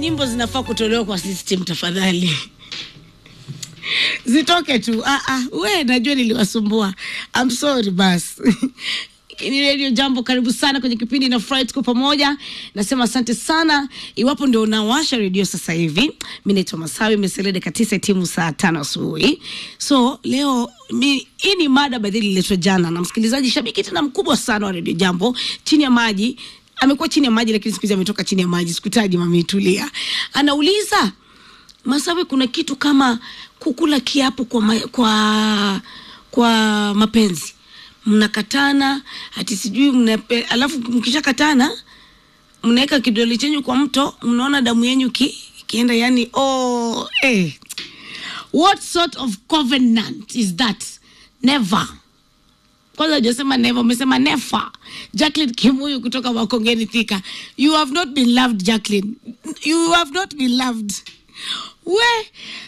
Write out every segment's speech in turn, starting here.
nyimbo zinafaa kutolewa kwa system tafadhali zitoke tu ah, ah, we najua niliwasumbua I'm sorry bas ni redio jambo karibu sana kwenye kipindi na fry tuko pamoja nasema asante sana iwapo ndio unawasha redio sasa hivi mi naitwa masawi meselede katisa timu saa tano asubuhi so leo mi, hii ni mada badhili ililetwa jana na msikilizaji shabiki tena mkubwa sana wa redio jambo chini ya maji amekuwa chini ya maji lakini siku hizi ametoka chini ya maji sikutaji mamitulia anauliza masawe kuna kitu kama kukula kiapo kwa, ma, kwa kwa mapenzi mnakatana ati sijui mnape, alafu mkishakatana mnaweka kidole chenyu kwa mto mnaona damu yenyu ki, ikienda yani oh, eh. what sort of covenant is that never kwanza hujasema never umesema never jacklin kimuyu kutoka makongeni thika you have not been loved jacklin you have not been loved we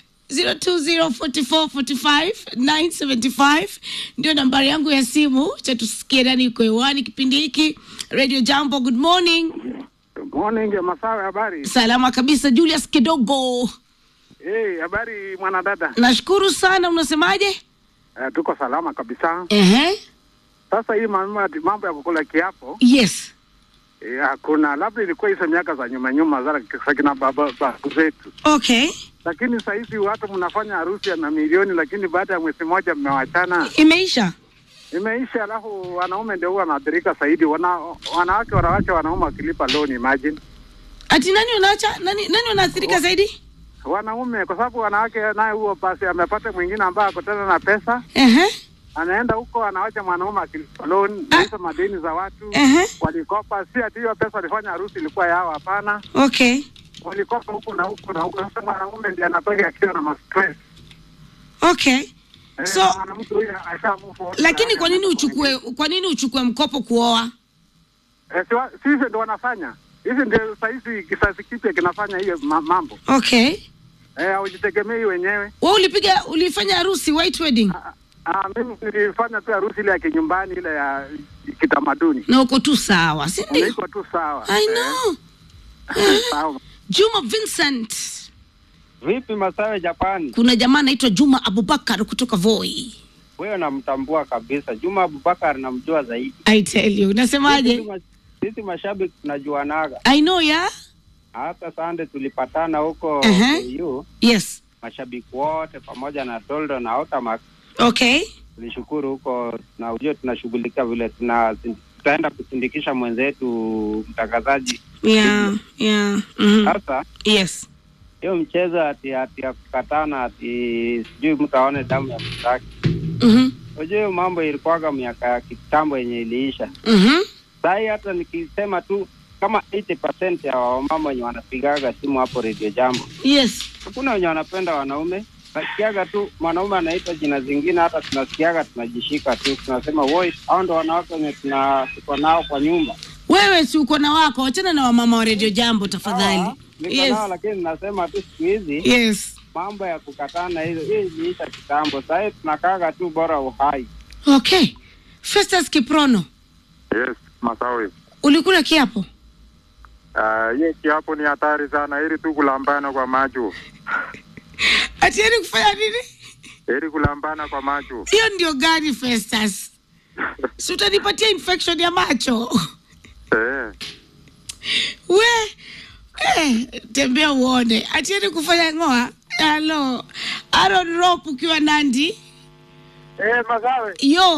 0204445975 ndio nambari yangu ya simu cha tusikie nani yuko hewani kipindi hiki radio jambo good morning Good morning, Masawe, habari? salama kabisa julius kidogo Hey, habari mwanadada? nashukuru sana unasemaje Uh, tuko salama kabisa. Ehe. Sasa hii mambo mambo ya kukula kiapo yes eh, hakuna, labda ilikuwa hizo miaka za nyuma nyuma za za kina baba babu zetu, okay lakini saa hizi watu mnafanya harusi ya mamilioni, lakini baada ya mwezi mmoja mmewachana, imeisha imeisha. Alafu wanaume ndio huwa wanaathirika zaidi, wana, wanawake wanawacha wanaume wakilipa loan, imagine ati nani unaacha nani nani wanaathirika zaidi wanaume, kwa sababu wanawake naye huo basi amepata mwingine ambaye ako tena na pesa Ehe. anaenda huko anawacha mwanaume akilipa loan Ah. hizo madeni za watu Ehe. walikopa, si ati hiyo pesa walifanya harusi ilikuwa yao, hapana. okay Walikopa huku na huku na huku. Sasa mwanaume ndiye anatoka akiwa na mastress okay Eh, So- na mwanamke huyo asha move on. lakini kwa nini uchukue kwa nini uchukue mkopo kuoa Eh, si wa- si hivyo ndio wanafanya hivi, ndio sahizi kizazi kipya kinafanya hiyo ma- mambo okay eh, haujitegemei wenyewe. we ulipiga ulifanya harusi white wedding Ah, ah, mimi nilifanya tu harusi ile ya kinyumbani ile ya kitamaduni, na uko tu sawa si ndio iko tu sawa. i Eh, know sawa. juma vincent Vipi Masawe Japani? kuna jamaa anaitwa juma abubakar kutoka voi Wewe namtambua kabisa. Juma Abubakar namjua zaidi. i tell you Sisi unasemaje ma- Sisi mashabiki tunajuanaga. i know ya Hata Sande tulipatana huko Ehe. KU, yes mashabiki wote pamoja na Toldo na Otamax okay tulishukuru huko, na ujue tunashughulikia vile tuna tutaenda kusindikisha mwenzetu mtangazaji. yeah yeah mm Sasa yes hiyo mchezo ati ati ya kukatana ati sijui mtu aone damu ya mtaki. mhm Unajua hiyo mambo ilikuwaga miaka ya kitambo yenye iliisha. mhm Sahii hata nikisema tu kama 80% ya wamama wenye wanapigaga simu hapo redio jambo, yes hakuna wenye wanapenda wanaume. Nasikiaga tu mwanaume anaitwa jina zingine, hata tunasikiaga tunajishika tu, tunasema woi, hao ndo wanawake wenye tuna tuko nao kwa nyumba. wewe si uko na wako wachana na wamama wa redio jambo tafadhali Sawa, niko yes nao, lakini nasema tu siku hizi yes mambo ya kukatana hizo, hiyo iliisha kitambo. Sahii tunakaaga tu bora uhai. okay festus kiprono Yes, Masawi. ulikula kiapo Ah, hiyo kiapo ni hatari sana, ili tu kulambana kwa macho, atieni kufanya nini ili kulambana kwa macho. hiyo ndio gani festus si utanipatia infection ya macho Eh, we eh, tembea uone atieni kufanya ngoa halo aron rop ukiwa nandi eh, Masawi, yo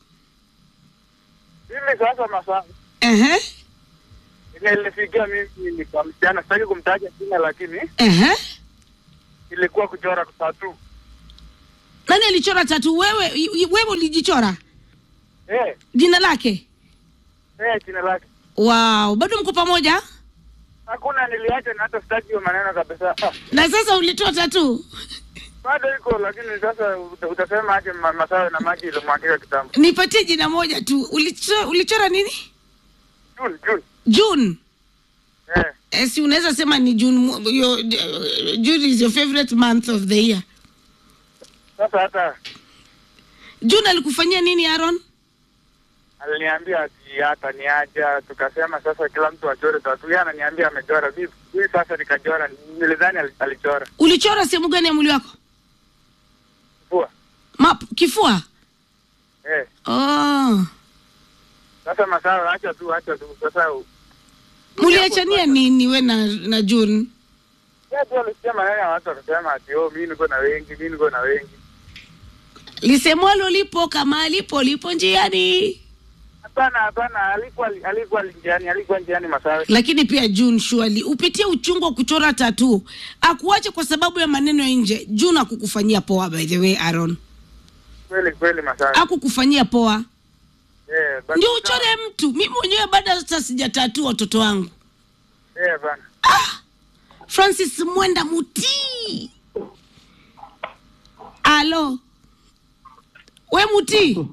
mimi sasa Masawi Ehe, nilifikia mimi ni kwa msichana, sitaki kumtaja jina, lakini ehe. ilikuwa kuchora tatu. nani alichora tatu wewe i- i- wewe ulijichora Eh, jina lake eh, jina lake wow bado mko pamoja hakuna, niliacha na hata sitaki hiyo maneno kabisa. Ah, na sasa ulitoa tatu bado iko, lakini sasa uta- utasema aje ma- Masawi na maji ilimwagika kitambo. nipatie jina moja tu ulichora, ulichora nini June, June. june Eh, eh, si unaweza sema ni june mo- your, uh, june is your favorite month of the year sasa hata june alikufanyia nini aron aliniambia ati hata niaja, tukasema sasa kila mtu achore tatu. Yeye ananiambia amechora, mimi mimi sasa nikachora, nilidhani ali- alichora ulichora sehemu gani ya mwili wako kifua Ma, kifua eh. oh. Sasa masawa, acha tu, acha tu sasa. muliachania nini we na, na june Yeye tu alisikia maneno ya watu wakasema ati oh, mimi niko na wengi, mimi niko na wengi. lisemwalo lipo kama lipo lipo njiani Hapana, hapana, alikuwa alikuwa njiani, alikuwa njiani masawa. lakini pia june shuali upitie uchungu wa kuchora tatu akuache kwa sababu ya maneno ya nje june akukufanyia poa by the way aaron Kweli kweli masawa. akukufanyia poa Eh, but- ndio uchore mtu mi mwenyewe bado sasa sijatatua watoto wangu Eh, bana. francis mwenda mutii alo we mutii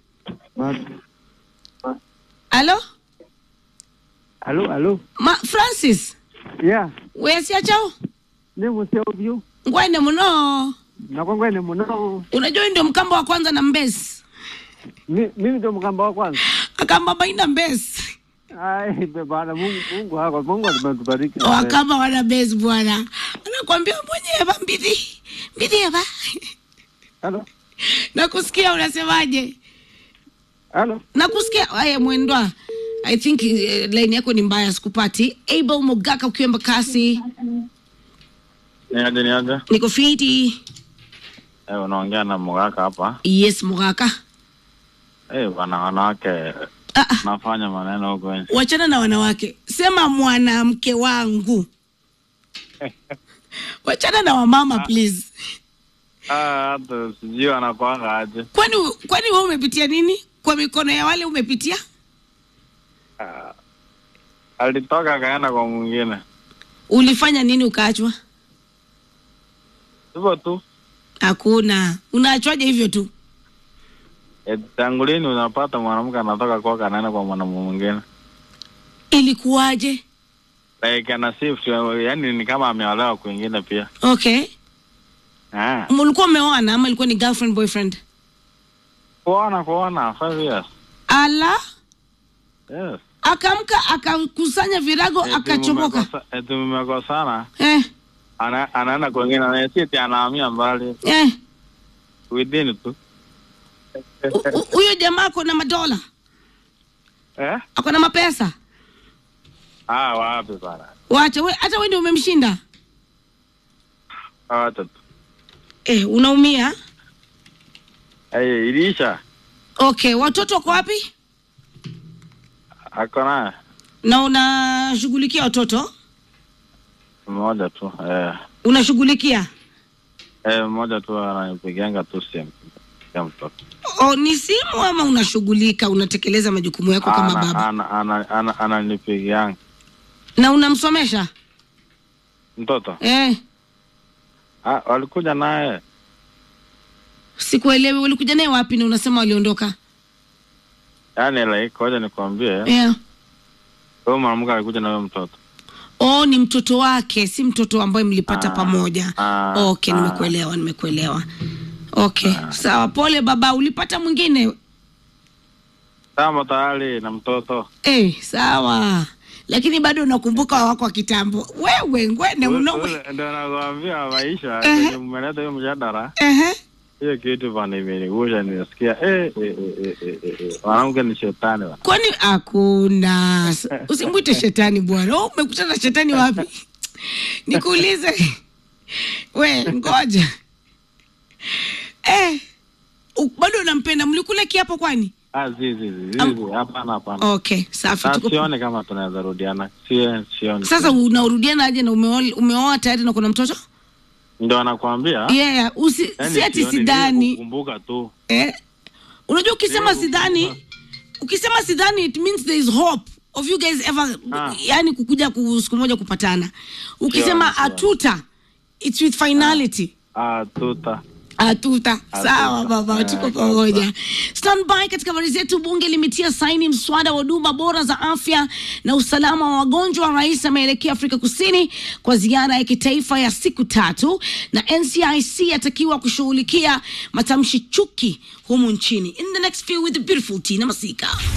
alo Alo, alo. Ma, francis Yeah, wesiachao ni museo vyu. ngwene muno Nakwangwene muno. unajua hii ndio mkamba wa kwanza na mbesi Mi- Mimi ndo mkamba wa kwanza. akamba baina mbesi Ai, be bana Mungu Mungu hako Mungu atubariki. wakamba wana mbesi bwana anakwambia mwenyewe mbidhi mbidhi eva Alo. nakusikia unasemaje Alo. nakusikia aya mwendwa i think uh, line yako ni mbaya sikupati abel mogaka ukiwa mbakasi Niaje niaje? niko fiti Eh, unaongea na Mugaka hapa. yes mogaka Eh, bana wanawake ah, ah, nafanya maneno huko nje. wachana na wanawake sema mwanamke wangu wachana na wamama please Ah, hata sijui wanakwanga aje. kwani kwani wewe umepitia nini kwa mikono ya wale umepitia Ah, alitoka akaenda kwa mwingine. ulifanya nini ukaachwa Hivyo tu. hakuna unaachwaje hivyo tu Eh, tangu lini unapata mwanamke anatoka kwake anaenda kwa mwanamume mwingine? ilikuwaje Like ana shift, yani ni kama ameolewa kwingine pia. okay Ah, mlikuwa umeoana ama ilikuwa ni girlfriend boyfriend kuona kuona five years. ala Yes. akamka akakusanya virago Eti akachomoka mmekosa- Eti mmekosana. eh, Ana, anaenda kwingine na sisi anahamia mbali eh. within tu. Hu- hu- huyo jamaa ako na madola Eh? ako na mapesa Ah, wapi bana. wacha we hata we ndio umemshinda Hata tu. eh, unaumia Eh, ilisha. okay watoto wako wapi Ako naye na unashughulikia watoto mmoja tu. Eh, unashughulikia eh mmoja tu ananipigianga tu simu. Ya mtoto. o, ni simu ama unashughulika unatekeleza majukumu yako kama Ana- baba ana- ana- ana- Ananipigianga na unamsomesha mtoto. eh, Ah, walikuja naye sikuelewi ulikuja naye wapi na unasema waliondoka yaani like, ngoja nikwambie, yeah. huyo mwanamke alikuja na huyo mtoto. oh ni mtoto wake si mtoto ambaye mlipata Ah, pamoja ah, okay ah. nimekuelewa nimekuelewa okay sawa pole baba ulipata mwingine Tamo tayari na mtoto. eh, sawa lakini bado unakumbuka wako wa kitambo wewe ngwene mno Ule- Ndio nakwambia maisha Ehe. kwenye mmeleta hiyo mjadala, Ehe. hiyo kitu bana imenigusha, nimesikia eh, eh, eh, eh, eh, eh, eh. Mwanamke ni shetani bana. kwani hakuna usimwite shetani bwana oh, umekutana na shetani wapi nikuulize we ngoja eh, u- bado unampenda mlikula kiapo kwani Ah, zi zi zi zi, Am- zi, hapana hapana. okay safi Ah, tuko sioni kama tunaweza rudiana. Sie sioni. sasa unarudiana aje na umeoa umeoa tayari na kuna mtoto ndio anakuambia. yeah, usi, Yaani si ati sioni, sidhani Kumbuka tu. eh? unajua ukisema Ndio, sidhani ukisema sidhani it means there is hope of you guys ever Ah. yani kukuja ku- siku moja kupatana ukisema Sure, sure. atuta it's with finality Ah, tuta. atuta sawa baba Eh, tuko sawa. pamoja standby katika habari zetu bunge limetia saini mswada wa huduma bora za afya na usalama wa wagonjwa rais ameelekea afrika kusini kwa ziara ya kitaifa ya siku tatu na ncic atakiwa kushughulikia matamshi chuki humu nchini in the next few with the beautiful tina masika